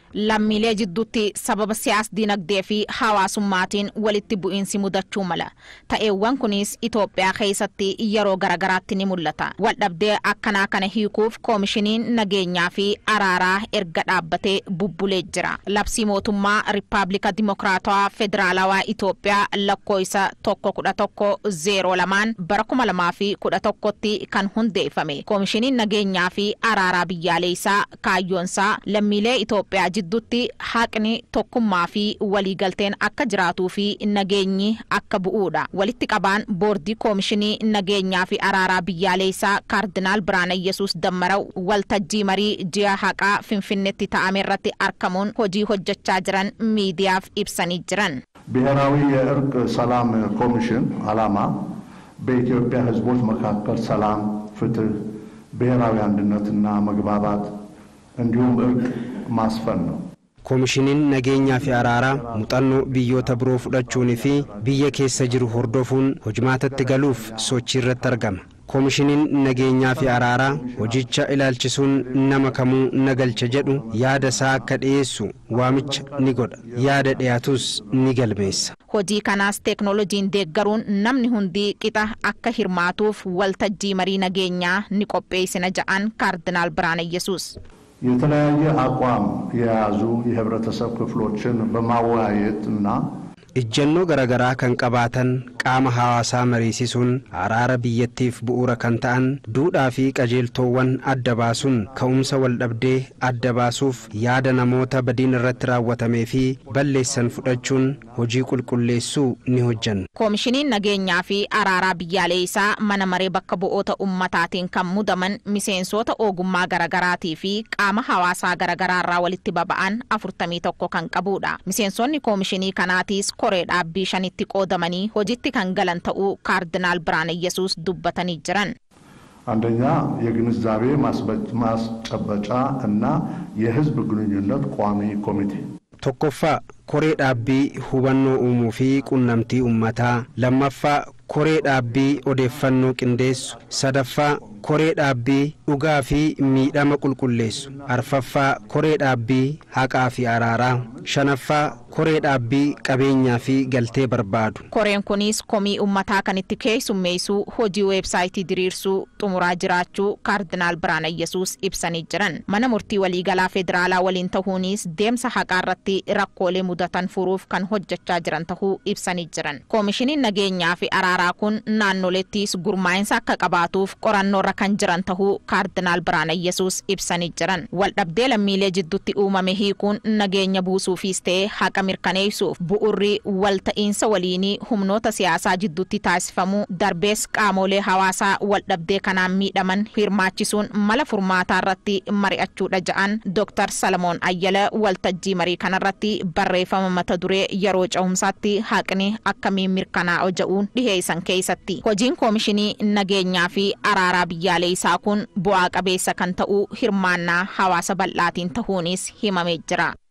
lammiilee jidduutti sababa siyaas dinagdee fi hawaasummaatiin walitti bu'iinsi mudachuu mala ta'eewwan kunis Itoophiyaa keessatti yeroo garagaraatti ni mul'ata waldhabdee akkanaa kana hiikuuf koomishiniin nageenyaa fi araaraa erga dhaabbatee bubbulee jira labsii mootummaa riippaabilika dimokiraatawaa federaalawaa Itoophiyaa lakkoofsa tokko kudha tokko zeeroo lamaan bara kuma lamaa fi kudha tokkotti kan hundeeffame koomishiniin nageenyaa fi araaraa biyyaalessaa kaayyoonsaa lammiilee Itoophiyaa jidduutti haqni tokkummaa fi waliigalteen akka jiraatuu fi nageenyi akka bu'uudha walitti qabaan boordii koomishinii nageenyaa fi araaraa biyyaalessaa kaardinaal biraana yesus dammaraw waltajjii marii ji'a haqaa finfinneetti ta'ame irratti argamuun hojii hojjechaa jiran miidiyaaf ibsanii jiran. ብሔራዊ የእርቅ ሰላም ኮሚሽን ዓላማ በኢትዮጵያ ሕዝቦች መካከል ሰላም፣ ፍትህ፣ ብሔራዊ አንድነትና መግባባት እንዲሁም እርቅ ማስፈን ነው። koomishiniin nageenyaa fi araaraa muuxannoo biyyoota biroo fudhachuunii fi biyya keessa jiru hordofuun hojimaatatti galuuf sochii irratti argama. koomishiniin nageenyaa fi araaraa hojicha ilaalchisuun nama kamuu nagalcha jedhu yaada isaa akka dhiyeessu waamicha ni godha yaada dhiyaatus ni galmeessa. hojii kanaas teeknooloojiin deeggaruun namni hundi qixa akka hirmaatuuf waltajjii marii nageenyaa ni qopheessina ja'an kaardinaal biraana yesus የተለያየ አቋም የያዙ የህብረተሰብ ክፍሎችን በማወያየት እና ejjennoo garaagaraa kan qabaatan qaama hawaasaa mariisisuun araara biyyattiif bu'uura kan ta'an duudhaa fi qajeeltoowwan adda baasuun ka'umsa waldhabdee adda baasuuf yaada namoota badiin irratti raawwatamee fi balleessan fudhachuun hojii qulqulleessuu ni hojjanna. koomishiniin nageenyaa fi araaraa biyyaalessaa mana maree bakka bu'oota ummataatiin kan mudaman miseensota ogummaa garaagaraatii fi qaama hawaasaa garaagaraarraa walitti baba'an afurtamii tokko kan qabudha miseensonni koomishinii kanaatiis koree dhaabbii shanitti qoodamanii hojitti kan galan ta'uu kaardinaal biraana yesus dubbatanii jiran. አንደኛ የግንዛቤ ማስጨበጫ እና የህዝብ ግንኙነት ቋሚ ኮሚቴ tokkoffaa koree dhaabbii hubannoo uumuu fi qunnamtii ummataa lammaffaa koree dhaabbii odeeffannoo qindeessu sadaffaa koree dhaabbii dhugaa fi miidhama qulqulleessu arfaffaa koree dhaabbii haqaa fi araaraa shanaffaa koree dhaabbii qabeenyaa fi galtee barbaadu. koreen kunis komii ummataa kan itti keessummeessuu hojii weebsaayitii diriirsuu xumuraa jiraachuu kaardinaal biraana yesus ibsanii jiran mana murtii waliigalaa federaalaa waliin ta'uunis deemsa haqaa irratti rakkoolee mudatan furuuf kan hojjechaa jiran ta'uu ibsanii jiran koomishiniin nageenyaa fi araaraa kun naannolettis gurmaa'insa akka qabaatuuf qorannoorra kan jiran ta'uu kaardinaal biraana yesus ibsanii jiran waldhabdee lammiilee jidduutti uumame hiikuun nageenya buusuufis ta'ee haqa mirkaneessuuf bu'urri walta'iinsa waliinii humnoota siyaasaa jidduutti taasifamu darbees qaamolee hawaasaa waldhabdee kanaan miidhaman hirmaachisuun mala furmaataa irratti mari'achuudha ja'an dooktar salamoon ayyala waltajjii marii kanarratti barreeffama mata duree yeroo cehumsaatti haqni akkamiin mirkanaa'u ja'uun dhiheessan keessatti hojiin koomishinii nageenyaa fi araaraa biyyaalessaa kun bu'aa qabeessa kan ta'uu hirmaannaa hawaasa bal'aatiin ta'uunis himamee jira.